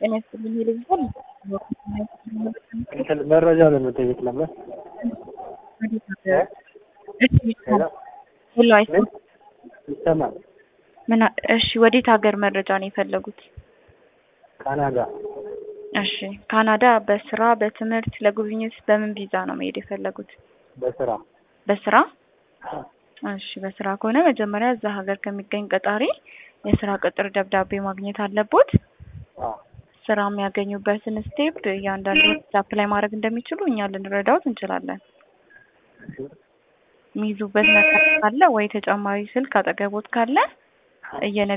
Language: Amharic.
ጤና ይስጥልኝ ይልኛል። እንትን መረጃ ለመጠየቅ ነበር። ሄሎ አይሰማም? ይሰማል። ምን አ- እሺ ወዴት ሀገር መረጃ ነው የፈለጉት? ካናዳ እሺ ካናዳ በስራ በትምህርት ለጉብኝት በምን ቪዛ ነው መሄድ የፈለጉት? በስራ በስራ እሺ በስራ ከሆነ መጀመሪያ እዛ ሀገር ከሚገኝ ቀጣሪ የስራ ቅጥር ደብዳቤ ማግኘት አለቦት። አዎ። ስራ የሚያገኙበትን ስቴፕ እያንዳንዱ አፕላይ ማድረግ እንደሚችሉ እኛ ልንረዳውት እንችላለን። የሚይዙበት ነገር ካለ ወይ ተጨማሪ ስልክ አጠገቦት ካለ እየነ